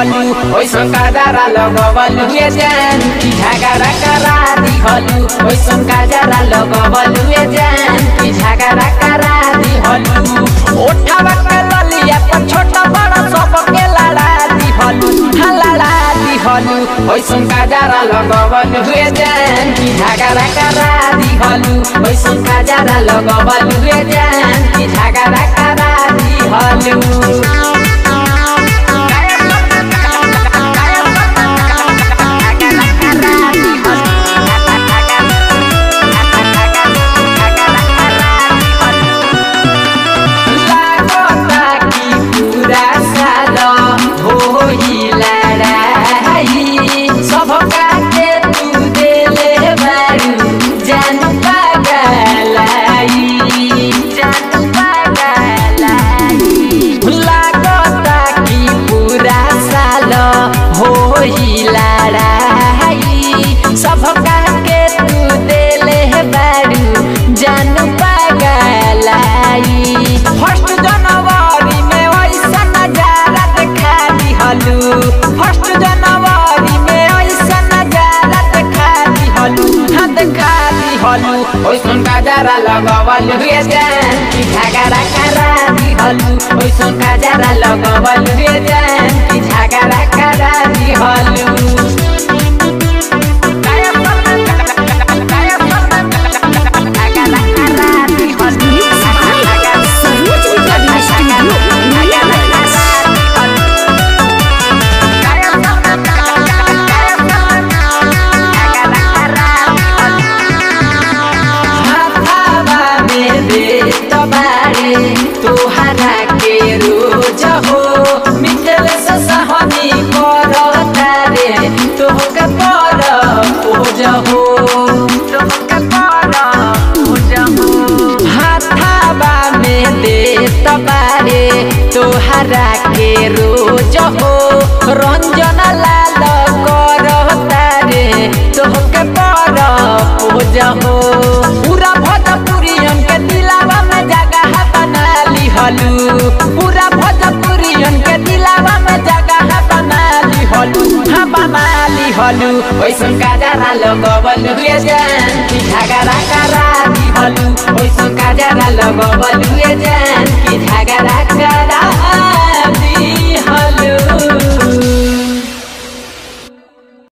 दिहलु ओइसन काजरा लगवलु ए जान कि झगड़ा करा दिहलु ओइसन काजरा लगवलु ए जान कि झगड़ा करा दिहलु ओठावा के ललिया पर छोटा बड़ा सबके लड़ा दिहलु हा लड़ा दिहलु ओइसन काजरा लगवलु ए जान कि झगड़ा करा दिहलु ओइसन काजरा लगवलु ए जान कि झगड़ा करा दिहलु लागता कि पूरा साल होई लड़ाई सबका के तू देले बारू जान पागलाई जान पागलाई लागता कि पूरा साल होई लड़ाई सबका के तू देले बारू जान पागलाई फर्स्ट जनवरी में ऐसा नजारा देखा दिहलू फर्स्ट जनवरी में ऐसा नजारा देखा दिहलू हाँ देखा दिहलू ओइसन काजरा लगवलू रे जान कि झगड़ा करा दिहलू ओइसन काजरा लगवलू रे जान कि झगड़ा करा दिहलू सरोज रिकॉर्डिंग स्टूडियो हाथावा में दे तबारे तोहरा के रोज हो मिथल से सहनी कर तारे तोहके पर पूज हो तोहके पर पूज हो हाथावा में दे तबारे तोहरा के रोज हो रंजन लाल कर तारे तोहके पर पूज हो पूरा भोजपुरियन के दिलावा में जगह बना लिहलू पूरा भोजपुरियन के दिलावा में जगह बना लिहलू हाँ बना लिहलू ओइसन काजरा लगवलू ए जान कि झगड़ा करा दिहलू ओइसन काजरा लगवलू ए जान कि झगड़ा करा